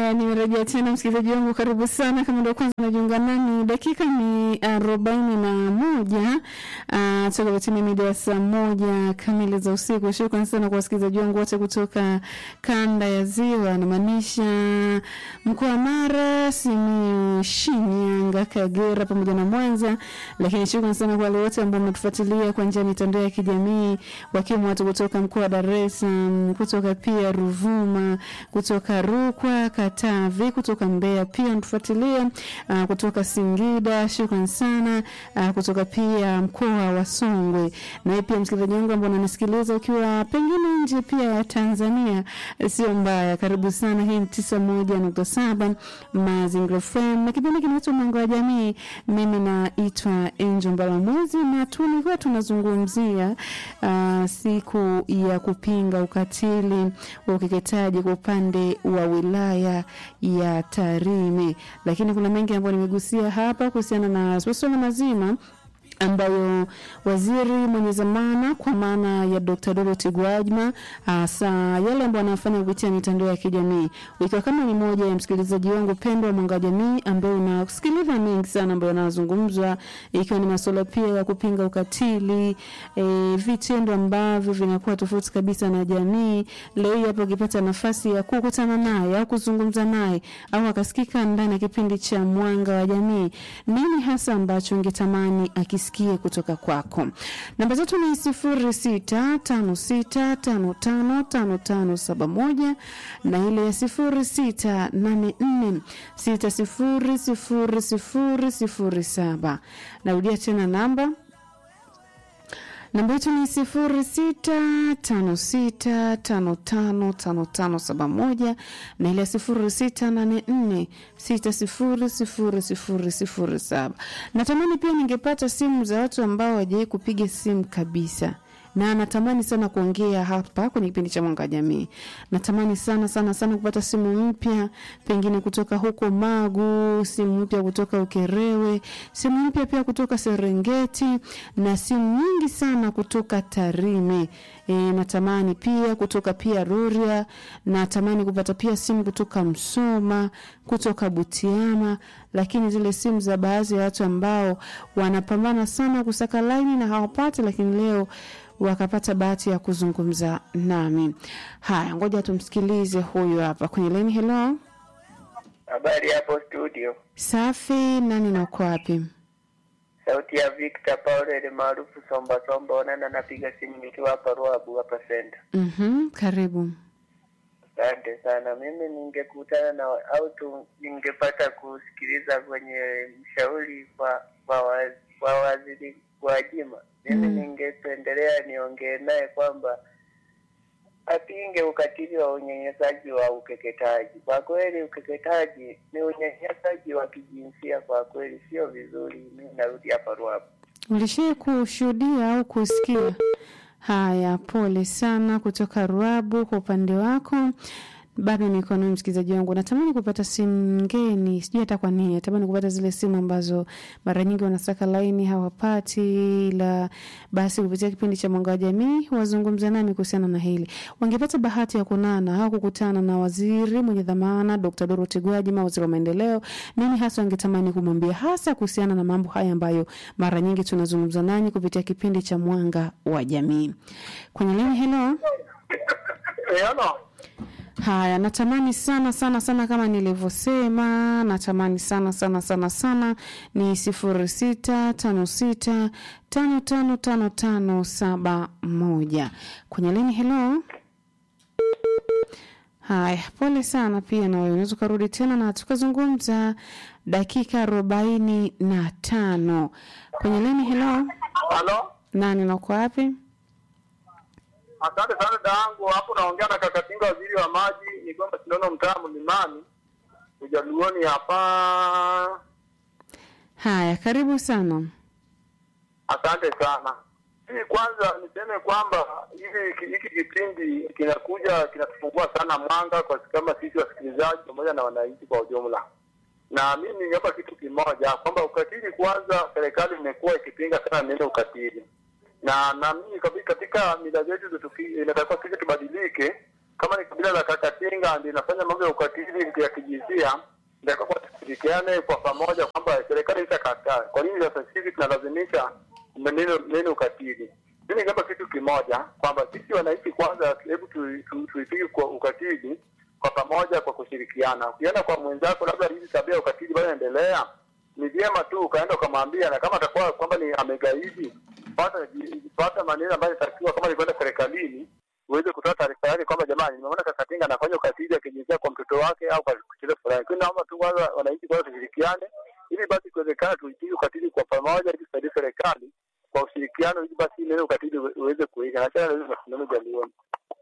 Haya, nimerejea tena msikilizaji wangu, karibu sana. Kama ndio kwanza unajiunga nami, dakika ni arobaini na moja uh, toka kutimia mida ya saa moja kamili za usiku. Shukrani sana kwa wasikilizaji wangu wote kutoka kanda ya Ziwa, namaanisha mkoa wa Mara, Simiyu, Shinyanga, Kagera pamoja na Mwanza. Lakini shukrani sana kwa wale wote ambao mnatufuatilia kwa njia ya mitandao ya kijamii, wakiwemo watu kutoka mkoa wa Dar es Salaam, kutoka pia Ruvuma, kutoka Rukwa, Katavi, kutoka Mbeya pia mtufuatilia, uh, kutoka Singida, shukran sana, uh, kutoka pia mkoa wa Songwe. Na pia msikilizaji wangu ambao unanisikiliza ukiwa pengine nje pia ya Tanzania, sio mbaya, karibu sana. Hii ni tisa moja nukta saba Mazingira FM na kipindi kinaitwa Mwanga wa Jamii. Mimi naitwa Angel Mbalamwezi na tulikuwa tunazungumzia uh, siku ya kupinga ukatili wa ukeketaji kwa upande wa wilaya ya Tarime, lakini kuna mengi ambayo nimegusia hapa kuhusiana na masuala mazima ambayo waziri mwenye zamana kwa maana ya Dr. Dorothy Gwajima hasa yale ambayo anafanya kupitia mitandao ya kijamii, ikiwa kama ni moja ya msikilizaji wangu pendwa Mwanga wa Jamii, ambaye unasikiliza mengi sana ambayo yanazungumzwa, ikiwa ni masuala pia ya kupinga ukatili e, vitendo ambavyo vinakuwa tofauti kabisa na jamii. Leo hii hapo ukipata nafasi ya kukutana naye au kuzungumza naye au akasikika ndani ya kipindi cha Mwanga wa Jamii, nini hasa ambacho ungetamani akisikie kutoka kwako. Namba zetu ni sifuri sita tano sita tano tano tano tano saba moja na ile ya sifuri sita nane nne sita sifuri sifuri sifuri sifuri saba. Narudia tena namba namba yetu ni sifuri sita tano sita tano tano tano tano saba moja na ile sifuri sita nane nne sita sifuri sifuri sifuri sifuri saba. Natamani pia ningepata simu za watu ambao hawajawai kupiga simu kabisa na natamani sana kuongea hapa kwenye kipindi cha Mwanga wa Jamii. Natamani sana sana sana kupata simu mpya, pengine kutoka huko Magu, simu mpya kutoka Ukerewe, simu mpya pia kutoka Serengeti na simu nyingi sana kutoka Tarime. E, natamani pia kutoka pia Rorya, natamani kupata pia simu kutoka Msoma, kutoka Butiama, lakini zile simu za baadhi ya watu ambao wanapambana sana kusaka laini na hawapati, lakini leo wakapata bahati ya kuzungumza nami. Haya, ngoja tumsikilize huyu hapa kwenye laini. Hello, Habari hapo studio, safi. Nani na uko wapi? sauti ya Victor Paul maarufu Somba Somba. Onana, napiga simu nikiwa hapa Ruabu hapa center. Mhm, karibu. Asante sana. Mimi ningekutana na au tu ningepata kusikiliza kwenye mshauri kwa kwa, wa- kwa waziri Gwajima, mimi Mm. ningependelea niongee naye kwamba apinge ukatili wa unyanyasaji wa ukeketaji. Kwa kweli ukeketaji ni unyanyasaji wa kijinsia, kwa kweli sio vizuri. Mimi narudi hapa Ruabu. Ulishai kushuhudia au kusikia? Haya, pole sana kutoka Ruabu kwa upande wako. Bado niko na msikilizaji wangu, natamani kupata simu ngeni, sijui hata kwa nini. Natamani kupata zile simu ambazo mara nyingi wanasaka laini hawapati, ila basi kupitia kipindi cha Mwanga wa Jamii wazungumze nami kuhusiana na hili. Wangepata bahati ya kunana au kukutana na waziri mwenye dhamana Dr. Dorothy Gwajima, waziri wa maendeleo, nini hasa wangetamani kumwambia hasa kuhusiana na mambo haya ambayo mara nyingi tunazungumza nanyi kupitia kipindi cha Mwanga wa Jamii. Kwenye lini, hello. Hello. Haya, natamani sana sana sana kama nilivyosema, natamani sana sana sana sana ni sifuri sita tano sita tano tano tano tano saba moja kwenye lini. Hello. Haya, pole sana pia na wewe, unaweza ukarudi tena na tukazungumza dakika arobaini na tano kwenye lini. Hello, Halo. nani na uko wapi? Asante sana dada yangu, hapo naongea na kaka Tinga, waziri wa maji, ni kwamba tunaona mtaa Mlimani ujaluoni hapa. Haya, karibu sana. Asante sana. Hii kwanza niseme kwamba hivi hiki kipindi kinakuja kinatufungua sana mwanga kwa kama sisi wasikilizaji pamoja na wananchi kwa ujumla. Na mimi ningeomba kitu kimoja kwamba ukatili kwanza, serikali imekuwa ikipinga sana neno ukatili, na na mimi kabi- katika mila zetu zetu ki- inatakiwa sisi tubadilike, kama ni kabila la Kakatinga ndio inafanya mambo ya ukatili ya kijinsia, ndio kwa tushirikiane kwa pamoja kwamba serikali itakataa. Kwa nini sasa hivi tunalazimisha neno neno ukatili? Mimi kama kitu kimoja kwamba sisi wananchi kwanza, hebu tuipige tu, tu, tuipige kwa ukatili kwa pamoja, kwa kushirikiana. Ukienda kwa mwenzako, labda hizi tabia ya ukatili bado inaendelea, ni vyema tu ukaenda ukamwambia, na kama atakuwa kwamba ni amegaidi, pata pata maneno ambayo inatakiwa, kama nilikwenda serikalini uweze kutoa taarifa yake kwamba jamani, nimeona Kakatinga anafanya ukatili akijinsia kwa mtoto wake au kwa kitu fulani. Kwa hiyo naomba tu kwanza wananchi kwanza tushirikiane, ili basi ikiwezekana tuipige ukatili kwa pamoja, ili tusaidie serikali kwa ushirikiano, ili basi neno ukatili uweze kuisha. Nachana na hizo mashindano jalioni.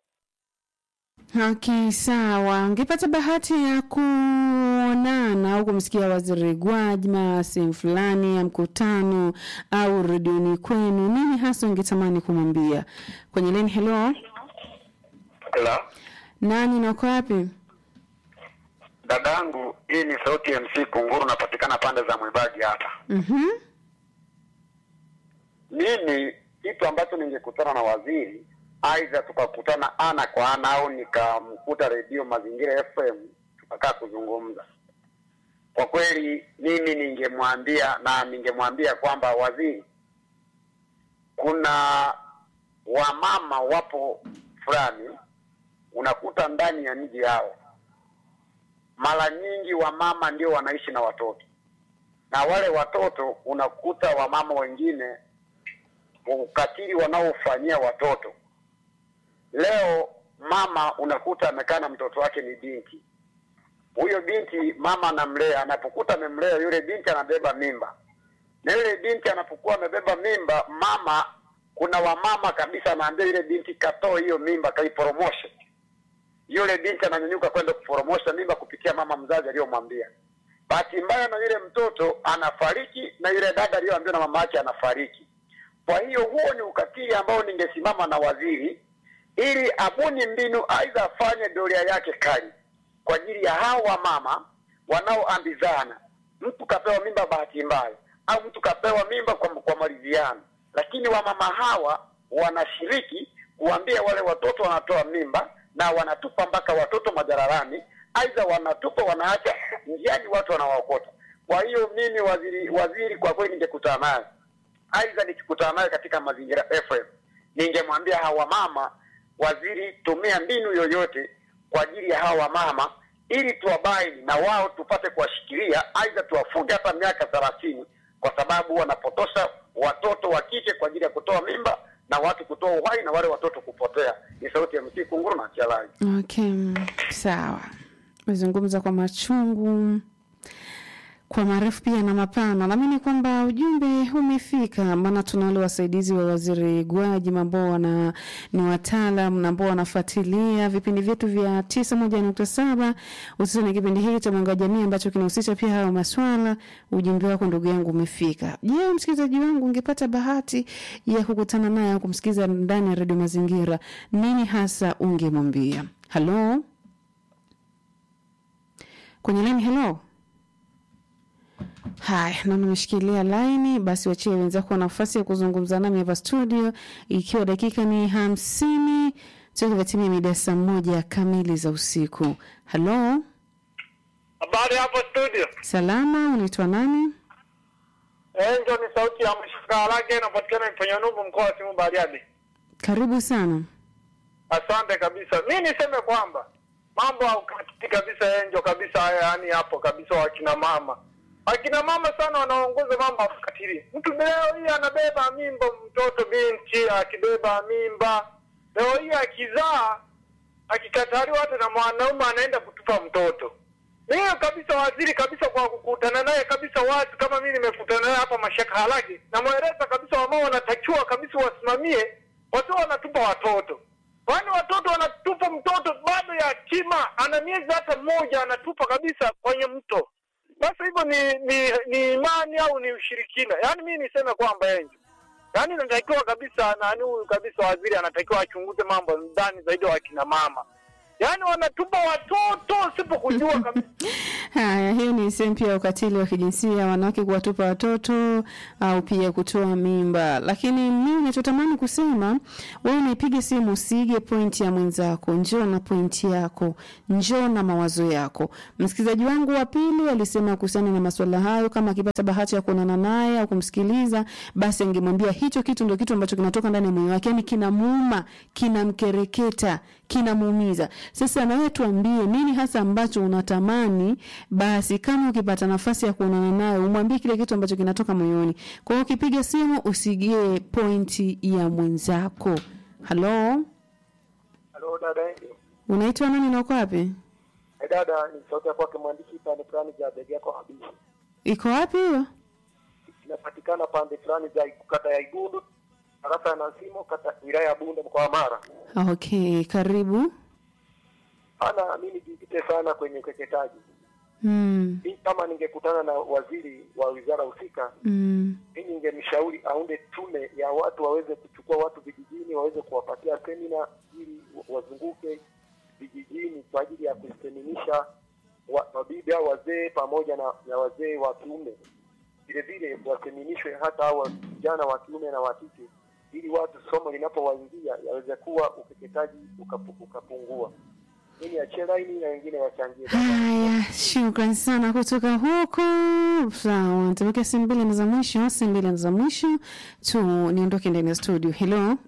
Okay, sawa. Ungepata bahati ya kuonana au kumsikia Waziri Gwajima sehemu fulani ya mkutano au redioni kwenu, nini hasa ungetamani kumwambia? Kwenye line, hello, Hello. nani na uko wapi? Dadangu, hii ni sauti ya MC Kunguru, napatikana pande za Mwibagi hapa. Mhm. Mimi kitu ambacho ningekutana na waziri, aidha tukakutana ana kwa ana au nikamkuta redio Mazingira FM tukakaa kuzungumza, kwa kweli mimi ningemwambia na ningemwambia kwamba waziri, kuna wamama wapo fulani unakuta ndani ya mji yao, mara nyingi wamama ndio wanaishi na watoto, na wale watoto unakuta wamama wengine ukatili wanaofanyia watoto. Leo mama unakuta amekaa na mtoto wake ni binti, huyo binti mama anamlea, anapokuta amemlea yule binti anabeba mimba, na yule binti anapokuwa amebeba mimba, mama kuna wamama kabisa anaambia yule binti katoe hiyo mimba, kaiporomoshe. Yule binti ananyanyuka kwenda kuporomosha mimba kupitia mama mzazi aliyomwambia. Bahati mbaya na yule mtoto anafariki, na yule dada aliyoambiwa na mama yake anafariki. Kwa hiyo huo ni ukatili ambao ningesimama na waziri ili abuni mbinu, aidha afanye doria yake kali kwa ajili ya hao wamama wanaoambizana. Mtu kapewa mimba bahati mbaya, au mtu kapewa mimba kwa, kwa maridhiano, lakini wamama hawa wanashiriki kuambia wale watoto wanatoa mimba na wanatupa mpaka watoto majararani, aidha wanatupa wanaacha njiani, watu wanawaokota. Kwa hiyo mimi waziri, waziri kwa kweli ningekutana naye aidha nikikutana naye katika mazingira FM ningemwambia hawa mama, waziri, tumia mbinu yoyote kwa ajili ya hawa mama ili tuwabaini na wao tupate kuwashikilia, aidha tuwafunge hata miaka thelathini kwa sababu wanapotosha watoto wa kike kwa ajili ya kutoa mimba na watu kutoa uhai na wale watoto kupotea. Ni sauti ya MC Kunguru na Chalai. Okay, sawa. Umezungumza kwa machungu kwa marefu pia na mapana. Naamini kwamba ujumbe umefika, maana tuna wale wasaidizi wa waziri Gwajima ambao wana ni wataalam na ambao wanafuatilia vipindi vyetu vya tisa moja nukta saba hususani kipindi hiki cha Mwanga wa Jamii ambacho kinahusisha pia hayo maswala. Ujumbe wako ndugu yangu umefika. Je, msikilizaji wangu, ungepata bahati ya kukutana naye au kumsikiliza ndani ya redio Mazingira, nini hasa ungemwambia? Halo, kwenye laini. Halo. Haya, na nimeshikilia laini, basi wachie wenzako nafasi ya kuzungumza nami hapa studio, ikiwa dakika ni hamsini tukivatimia mida saa moja kamili za usiku. Halo, Habari hapo studio. salama, unaitwa nani? Enjo ni sauti ya mshika lake inapatikana Mponyanubu mkoa wa Simu Bariadi. Karibu sana. Asante kabisa. Mi niseme kwamba mambo ya ukatili kabisa enjo kabisa haya yani hapo kabisa wakina mama. Wakina mama sana wanaongoza mambo ya ukatili. Mtu leo hii anabeba mimba mtoto binti akibeba mimba. Leo hii akizaa akikataliwa hata na mwanaume anaenda kutupa mtoto. Mimi kabisa waziri kabisa kwa kukutana naye kabisa wazi kama mimi nimekutana naye hapa Mashaka Halagi namweleza kabisa wamao wanatakiwa kabisa wasimamie watu wanatupa watoto. Kwani watoto wanatupa mtoto bado yatima ana miezi hata mmoja anatupa kabisa kwenye mto. Sasa hivyo ni, ni ni imani au ni ushirikina? Yaani mimi niseme kwamba enjo. Yaani inatakiwa kabisa nani huyu kabisa waziri anatakiwa achunguze mambo ndani zaidi wa kina mama. Yaani wanatupa watoto usipokujua kabisa. Haya, hiyo ni sehemu pia ya ukatili wa kijinsia, wanawake kuwatupa watoto au pia kutoa mimba. Lakini mimi nachotamani kusema, wewe unaipige simu, usiige pointi ya mwenzako, njoo na pointi yako, njoo na mawazo yako. Msikilizaji wangu wa pili alisema kuhusiana na masuala hayo, kama akipata bahati ya kuonana naye au kumsikiliza, basi angemwambia hicho kitu ndio kitu ambacho kinatoka ndani ya moyo wake, yani kinamuuma, kinamkereketa, kinamuumiza. Sasa na wewe tuambie nini hasa ambacho unatamani, basi kama ukipata nafasi ya kuonana naye umwambie kile kitu ambacho kinatoka moyoni. Kwa hiyo ukipiga simu usigie pointi ya mwenzako. Halo, Halo dada, unaitwa nani na uko wapi? Eh, dada ni sauti ya kwake mwandishi pande fulani za begi yako kabisa. Iko wapi hiyo? Inapatikana pande fulani za kata ya Igundu, tarafa ya Nasimo, kata wilaya ya Bunda, mkoa wa Mara. Okay, karibu. Ana mimi nijikite sana kwenye ukeketaji. Mm. Mimi kama ningekutana na waziri wa wizara husika, Mm. mimi ningemshauri aunde tume ya watu waweze kuchukua watu vijijini, waweze kuwapatia semina ili wa- wazunguke vijijini kwa ajili ya kuseminisha wa- mabibi au wazee pamoja na, na wazee wa kiume. Vile vile waseminishwe hata hao vijana wa kiume na wa kike, ili watu somo linapowaingia yaweze kuwa ukeketaji ukapu, ukapungua. Mimi achie laini na wengine wachangie. Haya, shukran sana kutoka huko. Sawa, tumeke simu mbili na za mwisho, simu mbili na za mwisho tu niondoke ndani ya studio. Hello,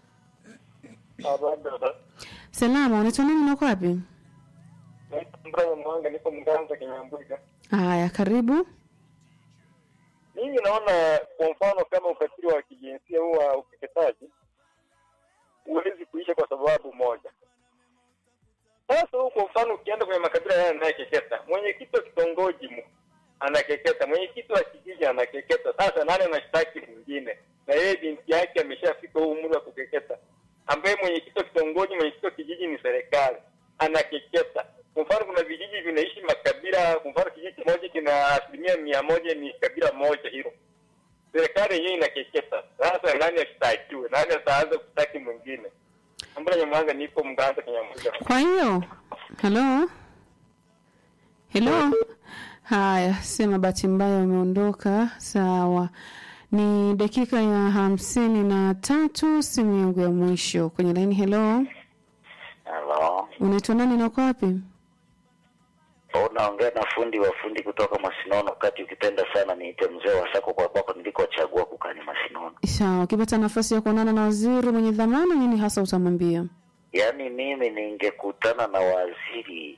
salama, unaitwa nani na uko wapi? Mbraya Mwanga, niko Mganza Kinyambuga. Haya, karibu. Mimi naona kwa mfano kama ukatili wa kijinsia huu wa ukeketaji huwezi kuisha kwa sababu moja. Sasa huu kwa mfano ukienda kwenye makabila yale anayekeketa, mwenyekiti wa kitongoji mu anakeketa, mwenyekiti wa kijiji anakeketa. Sasa nani anashtaki mwingine? Na yeye binti yake ameshafika huu umri wa kukeketa, ambaye mwenyekiti wa kitongoji, mwenyekiti wa kijiji ni serikali, anakeketa. Kwa mfano kuna vijiji vinaishi makabila, kwa mfano kijiji kimoja kina asilimia mia moja ni kabila moja hilo, serikali yenyewe inakeketa. Sasa nani ashtakiwe? Nani ataanza kushtaki mwingine? Ambula Nyamwanga, nipo Mganza Kinyamuga. Kwa hiyo, hello, hello. Haya, sema bahati mbaya umeondoka. Sawa, ni dakika ya hamsini na tatu, simu yangu ya mwisho kwenye laini. Hello, Halo, unaitwa nani na uko wapi? unaongea na fundi wa fundi kutoka Masinono. Kati ukipenda sana niite mzee wa sako kwa kwako nilikochagua kukaa ni Masinono. Sawa, ukipata nafasi ya kuonana na waziri mwenye dhamana, nini hasa utamwambia? Yaani mimi ningekutana na waziri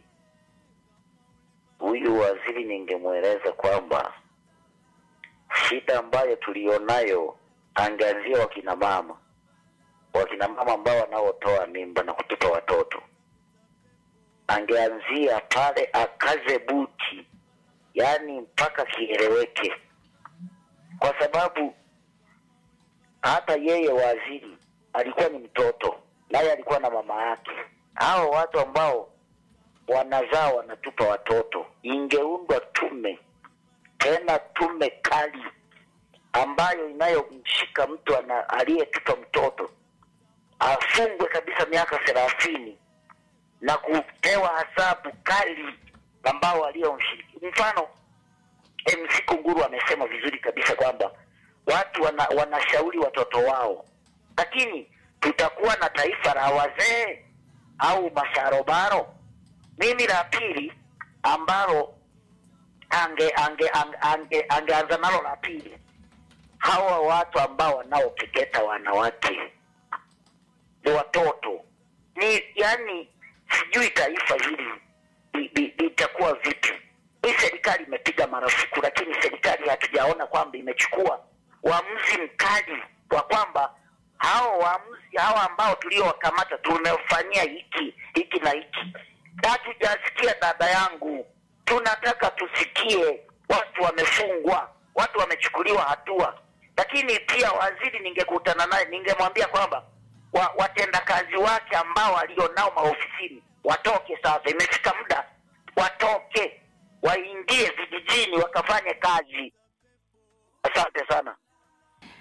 huyu, waziri ningemweleza kwamba shida ambayo tulionayo, angeanzia wakina mama, wakina mama ambao wanaotoa mimba na kutupa watoto, angeanzia pale, akaze buti, yaani mpaka kieleweke, kwa sababu hata yeye waziri alikuwa ni mtoto, naye alikuwa na mama yake. Hao watu ambao wanazaa wanatupa watoto, ingeundwa tume, tena tume kali ambayo inayomshika mtu ana- aliyetupa mtoto afungwe kabisa miaka thelathini na kupewa adhabu kali ambao waliomshiriki. Mfano, MC Kunguru amesema vizuri kabisa kwamba watu wana, wanashauri watoto wao, lakini tutakuwa na taifa la wazee au masharobaro? Mimi la pili ambalo ange ange ange ange angeanza nalo la pili, hawa watu ambao wanaopeketa wanawake ni watoto ni yani, sijui taifa hili li- li- litakuwa vipi. Hii serikali imepiga marufuku, lakini serikali hatujaona kwamba imechukua uamuzi mkali wa kwamba hao waamuzi hao ambao tuliowakamata tumefanyia hiki hiki na hiki. Hatujasikia dada yangu, tunataka tusikie watu wamefungwa, watu wamechukuliwa hatua. Lakini pia waziri, ningekutana naye ningemwambia kwamba wa, watendakazi wake ambao walionao maofisini watoke sasa, imefika muda watoke, waingie vijijini wakafanye kazi. Asante sana.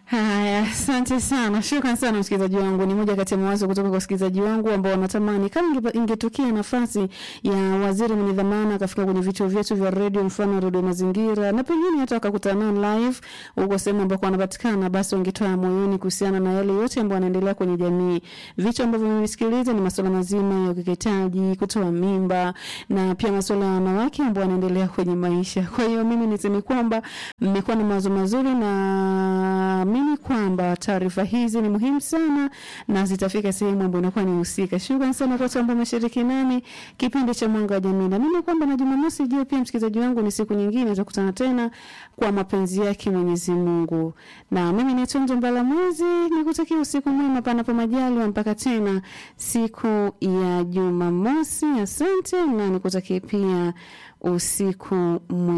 Haya, asante sana, shukran sana msikilizaji wangu. Ni moja kati ya mawazo kutoka kwa wasikilizaji wangu ambao wanatamani kama inge- ingetokea nafasi ya waziri mwenye dhamana akafika kwenye vituo vyetu vya redio, mfano redio Mazingira, na pengine hata wakakutana nao live huko sehemu ambako wanapatikana, basi wangetoa moyoni kuhusiana na yale yote ambayo yanaendelea kwenye jamii. Vitu ambavyo vimesikiliza ni masuala mazima ya ukeketaji, kutoa mimba na pia masuala ya wanawake ambao wanaendelea kwenye maisha. Kwa hiyo mimi niseme kwamba mmekuwa na mawazo mazuri na naamini kwamba taarifa hizi ni muhimu sana na zitafika sehemu ambayo inakuwa ni husika. Shukrani sana kwa watu ambao wameshiriki nami kipindi cha Mwanga wa Jamii. Naamini kwamba na Jumamosi ijayo pia, msikilizaji wangu, ni siku nyingine tutakutana tena kwa mapenzi yake Mwenyezi Mungu. Na mimi ni Tunzo Mbala Mwezi, nikutakia usiku mwema panapo majaliwa mpaka tena siku ya Jumamosi. Asante na nikutakie pia usiku mwema.